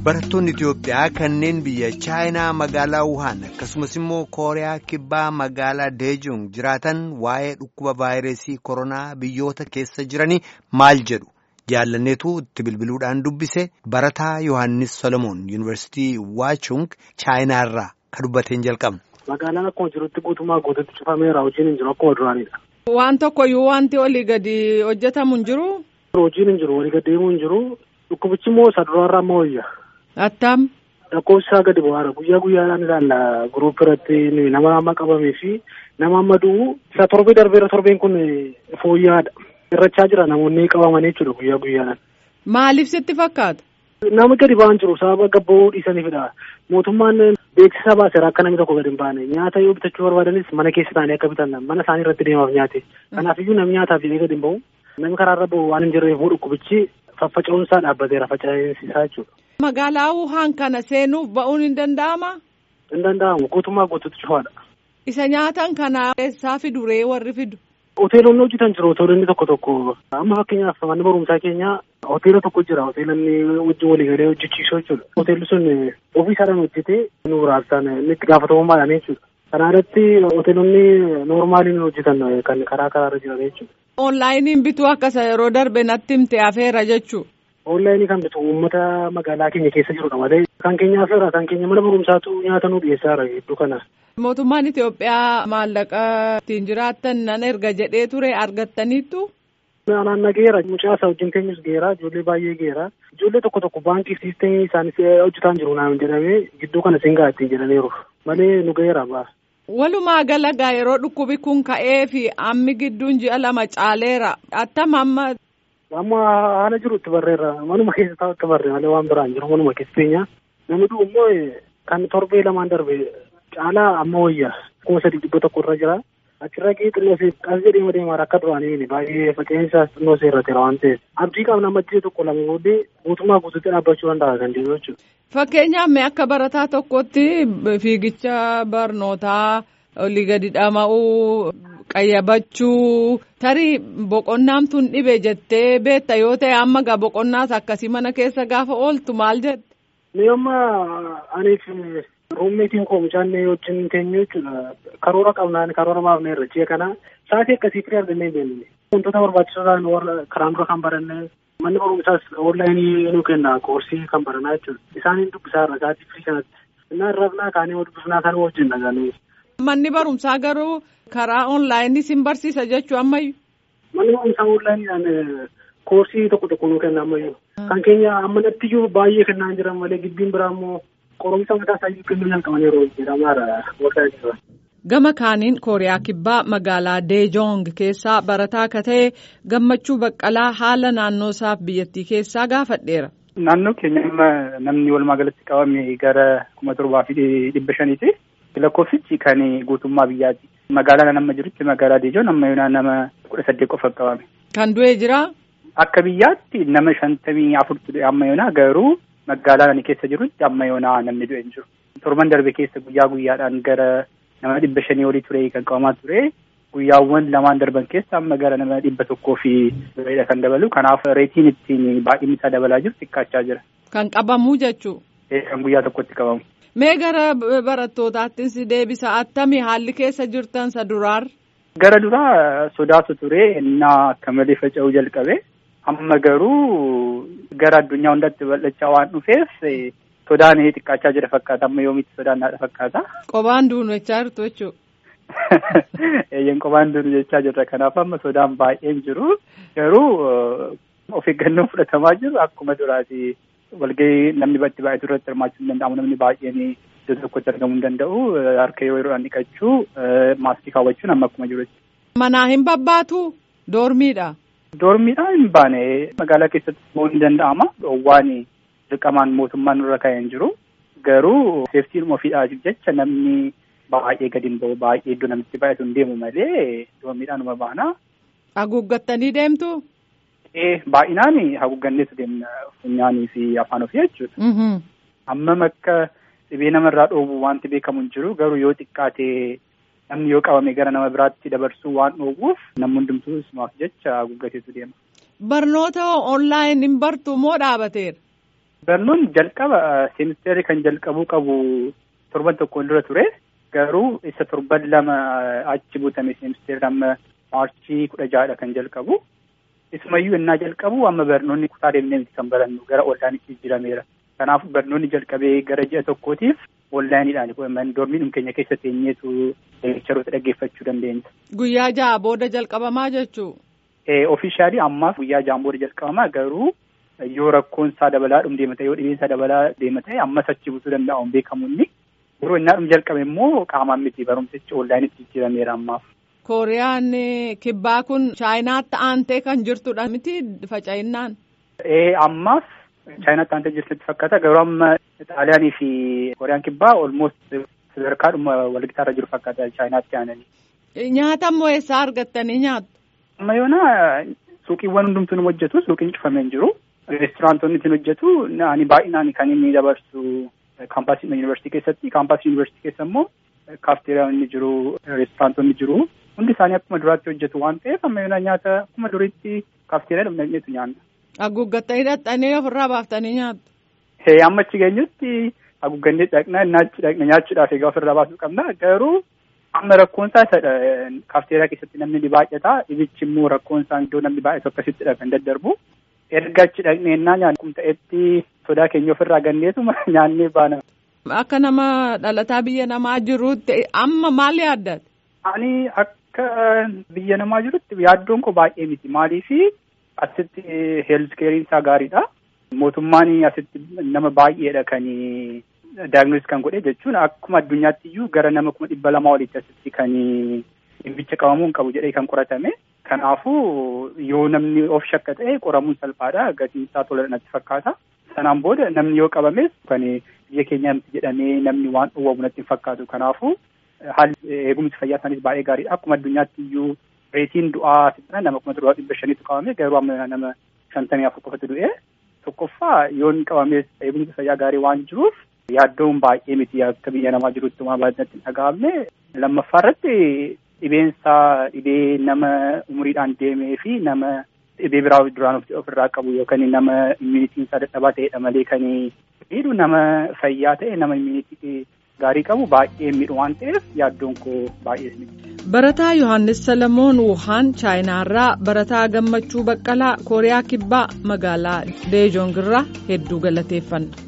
Barattoonni Itoophiyaa kanneen biyya Chaayinaa magaalaa Wuhan akkasumas immoo Kooriyaa Kibbaa magaalaa Deejong jiraatan waa'ee dhukkuba vaayirasii koronaa biyyoota keessa jiranii maal jedhu jaallanneetu itti bilbiluudhaan dubbise barataa Yohaannis Solomoon Yuunivarsiitii Waachung Chaayinaarraa kan dubbateen jalqabna. Magaalaan akkuma jirutti guutummaa guututti cufameera hojiin hin jiru akkuma duraanidha. Waan tokkoyyuu wanti olii gadi hojjetamu hin jiru. Hojiin hin jiru walii gadi deemuu hin jiru dhukkubichi immoo isa duraarraa ammoo wayya. Attam. Lakkoofsi isaa gadi bu'aara guyyaa guyyaadhaan ilaalla guruup irratti nama amma qabamee fi nama amma du'u isa torbee darbeera torbeen kun fooyya'aadha. Irrachaa jira namoonni qabamanii jechuudha guyyaa guyyaadhaan. Maaliif sitti fakkaata? Nama gadi ba'an jiru sababa gabba'uu dhiisaniifidha. Mootummaan beeksisa baaseera akka namni tokko gadi hin baane nyaata yoo bitachuu barbaadanis mana keessa taa'anii akka bitan mana isaanii irratti deemaaf nyaate. Kanaafiyyuu namni nyaataaf jedhee gadi hin ba'u. Namni karaarra ba'u waan hin jirreef dhukkubichi faffaca'uun isaa dhaabbateera faca'insisaa jechuudha. Magaalaa Wuhan kana seenuuf ba'uun hin danda'amaa? Hin danda'amu guutummaa guututti cufaadha. Isa nyaatan kana eessaa fidu ree warri fidu? Hoteelonni hojjetan jiru hoteelonni tokko tokko amma fakkeenyaaf manni barumsaa keenya hoteela tokko jira hoteelonni wajjin walii galee hojjechiisuu jechuudha. Hoteelli sun ofii isaadhaan hojjetee nu raabsan inni itti gaafatamummaadhaan jechuudha. Kana irratti hoteelonni noormaaliin hojjetan kan karaa karaarra jiran jechuudha. Onlaayiniin bituu akkasa yeroo darbe natti himte afeera jechuudha. Onlaayinii kan bitu uummata magaalaa keenya keessa jirudha malee kan keenya afeera kan keenya mana barumsaatu nyaata nu dhiyeessaara gidduu kana. Mootummaan Itoophiyaa maallaqa ittiin jiraattan nan erga jedhee ture argattaniittu. Anaan nageera mucaa isaa wajjin teenyus geera ijoollee baay'ee geera ijoollee tokko tokko baankii siistemii isaanis hojjetaan jiru naan jedhamee gidduu kana singaa ittiin jedhaniiru malee nu geera baa. Walumaa galagaa yeroo dhukkubi kun ka'ee fi ammi gidduun ji'a lama caaleera attam amma. Amma haala jirutti barreerra manuma keessa taa'utti barree malee waan biraan jiru manuma keessa teenya namni du'u immoo kan torbee lamaan darbe caalaa amma wayya kuma sadii dhibba tokko irra jira. achirra gahee xinnoo as jedhee deemaa akka duraanii baay'ee fakkeenyaaf xinnoo seerrateera waan ta'eef abdii qabna maddii tokko lama booddee guutummaa guutuutti dhaabbachuu danda'a kan deemu jechuudha. Fakkeenyaaf mee akka barataa tokkotti fiigicha barnootaa olii gadi dhama'uu qayyabachuu tarii boqonnaan tun dhibe jettee beekta yoo ta'e amma gaa boqonnaas akkasii mana keessa gaafa ooltu maal jette? Mee amma aniif ruummeetiin koo mucaannee wajjin teenyu jechuudha. Karoora qabnaan karoora maafnee irra ji'a kana sa'aatii akkasii firii argannee beekne. Wantoota barbaachisoo ta'an warra karaan dura kan baranne manni barumsaas onlaayinii nu kenna koorsii kan baranaa jechuudha. Isaaniin dubbisaa irra sa'aatii firii kanatti. Innaan rafnaa kaanee dubbisnaa kan wajjin dhagaanii. Manni barumsaa garuu karaa onlaayinii sin barsiisa jechuu ammayyu. Manni barumsaa onlaayiniidhaan koorsii tokko tokko nu kenna ammayyu. Kan keenya ammanatti iyyuu baay'ee kennaa jiran malee gibbiin biraa immoo qoromsa mataa isaa kennuu jalqaban yeroo jedhamaadha warra jiran. Gama kaaniin Kooriyaa Kibbaa magaalaa Deejong keessaa barataa akka ta'e gammachuu baqqalaa haala naannoo isaaf biyyattii keessaa gaafadheera. Naannoo keenya amma namni walumaa galatti qabame gara kuma torbaa fi dhibba shaniiti. Lakkoofsichi kan guutummaa biyyaati. Magaalaa nama jirutti magaalaa Deejoon amma yoonaa nama kudha saddeet qofa qabame. Kan du'e jiraa? Akka biyyaatti nama shantamii afurtu du'e amma yoonaa garuu magaalaa ani keessa jirutti amma yoonaa namni du'e hin jiru. Torban darbe keessa guyyaa guyyaadhaan gara nama dhibba shanii olii ture kan qabamaa ture. Guyyaawwan lamaan darban keessa amma gara nama dhibba tokkoo fi dureedha kan dabalu. Kanaaf reetiin ittiin baay'inni isaa dabalaa jiru xiqqaachaa jira. Kan qabamuu jechuu. Kan guyyaa tokkotti qabamu. Mee gara barattootaattis deebisa attami haalli keessa jirtan sa duraar? Gara duraa sodaatu ture innaa akka malee faca'uu jalqabe. Amma garuu gara addunyaa hundatti bal'achaa waan dhufeef sodaan xiqqaachaa jira fakkaata. Amma yoomitti sodaan naadha fakkaata. Qobaan duunu jechaa jirtu jechuudha. Eeyyeen qobaan duunu jechaa jirra. Kanaaf amma sodaan baay'een jiru. Garuu of eeggannoon fudhatamaa jiru akkuma duraati. Walgahii namni itti baay'atu irratti hirmaachuu hin danda'amu. Namni baay'een iddoo tokkotti argamuu hin danda'u. Harka yeroo yeroodhaan dhiqachuu, maaskii kaawwachuun amma akkuma jiru. Manaa hin babbaatu? Doormiidha. Doormiidhaan hin baane magaalaa keessatti ta'uu ni danda'ama. Dhoowwaan dirqamaan mootummaan irra kaa'een jiru. Garuu seeftiin ofiidhaaf jecha namni baay'ee gadi hin ba'u baay'ee iddoo namitti baay'atu hin deemu malee doormiidhaan uma baana. Haguuggattanii deemtu? Ee baay'inaan haguugganneetu deemna funyaanii fi afaan ofii jechuudha. Hammam akka dhibee namarraa dhoowwu wanti beekamu hin jiru garuu yoo xiqqaate namni yoo qabame gara nama biraatti dabarsuu waan dhoowwuuf namni hundumtuu isumaaf jecha haguuggateetu deema. Barnoota onlaayin hin bartu moo dhaabateera? Barnoonni jalqaba seemisteerri kan jalqabuu qabu torban tokkoon dura ture. Garuu isa torban lama achi butame seemisteerri amma maarchii kudha ja'adha kan jalqabu. Isumayyuu innaa jalqabu amma barnoonni kutaa deemnee miti kan barannu gara onlaayinitti jijjiirameera. Kanaaf barnoonni jalqabee gara ji'a tokkootiif onlaayiniidhaan doormiin keenya keessa teenyeetu leekcharoota dhaggeeffachuu dandeenya. Guyyaa ja'a booda jalqabamaa jechuu? Ofiishaalii ammaaf guyyaa ja'aan booda jalqabamaa garuu yoo rakkoon isaa dabalaa dhum deema ta'e yoo dhibeen isaa dabalaa deema ta'e ammas achi butuu danda'a hin beekamu inni. Yeroo innaa dhum jalqabe immoo qaamaan miti barumsichi onlaayinitti jijjiirameera ammaaf. Kooriyaan kibbaa kun chaayinaatti aantee kan jirtudha miti faca'inaan. Ee ammaaf chaayinaatti aantee jirtutti fakkaata garuu amma xaaliyaanii fi kooriyaan kibbaa olmoost sadarkaadhuma walgitaarra jiru fakkaata chaayinaatti aananii. Nyaata immoo eessaa argattanii nyaattu? Amma yoona suuqiiwwan hundumtuu nu hojjetu suuqiin cufamee hin jiru. Reesturaantoonni ittiin hojjetu ani baay'inaan kan inni dabarsu kaampaasii yuunivarsiitii keessatti kaampaasii yuunivarsiitii keessa immoo kaafteeriyaan inni jiru reesturaantoonni jiru hundi isaanii akkuma duraatti hojjetu waan ta'eef amma yoona nyaata akkuma duriitti kaafteeriyaa dhumneenyeetu nyaanna. Haguuggattanii hidhattanii ofirraa baaftanii nyaattu? Hee amma achi geenyutti haguuggannee dhaqna naachi dhaqna nyaachuudhaaf egaa ofirraa baasuu qabna garuu amma rakkoon isaa isadha kaafteeriyaa keessatti namni ni baay'ata dhibichi immoo rakkoon isaa iddoo namni baay'atu akkasittidha kan daddarbu. erga achi dhaqnee ennaa nyaannu kun ta'etti sodaa keenya ofirraa ganneetuma nyaannee baana. Akka nama dhalataa biyya namaa jirutti amma maal yaaddate? Ani akka biyya namaa jirutti yaaddoon koo baay'ee miti maaliifi asitti heelzikeeriin isaa gaariidha. Mootummaan asitti nama baay'eedha kan daagnosis kan godhe jechuun akkuma addunyaatti iyyuu gara nama kuma dhibba lamaa olitti asitti kan dhimmicha qabamuu hin qabu jedhee kan qoratame. Kanaafuu yoo namni of shakka ta'e qoramuun salphaadha. Gatiin isaa tola natti fakkaata. Sanaan booda namni yoo qabames kan biyya keenya miti jedhamee namni waan dhowwamu natti hin fakkaatu. Kanaafuu haalli eegumsi fayyaa isaaniis baay'ee gaariidha. Akkuma addunyaatti iyyuu reetiin du'aa nama kuma torba dhibba shaniitu qabame garuu amma nama shantamii afur qofatu du'e. Tokkoffaa yoon qabames eegumsi fayyaa gaarii waan jiruuf yaaddoon baay'ee miti akka biyya namaa jirutti waan baay'inatti hin dhaga'amne. Lammaffaa irratti dhibeensaa dhibee nama umuriidhaan deemee fi nama dhibee biraa duraan ofirraa qabu yookaan nama immunitiin isaa dadhabaa ta'edha malee kan miidhu nama fayyaa ta'e nama immunitii gaarii qabu baay'ee miidhu waan ta'eef yaaddoon koo baay'ee miti. Barataa Yohaannis Salamoon Wuhaan Chaayinaarraa Barataa Gammachuu Baqqalaa Kooriyaa Kibbaa magaalaa Deejoongirraa hedduu galateeffanna.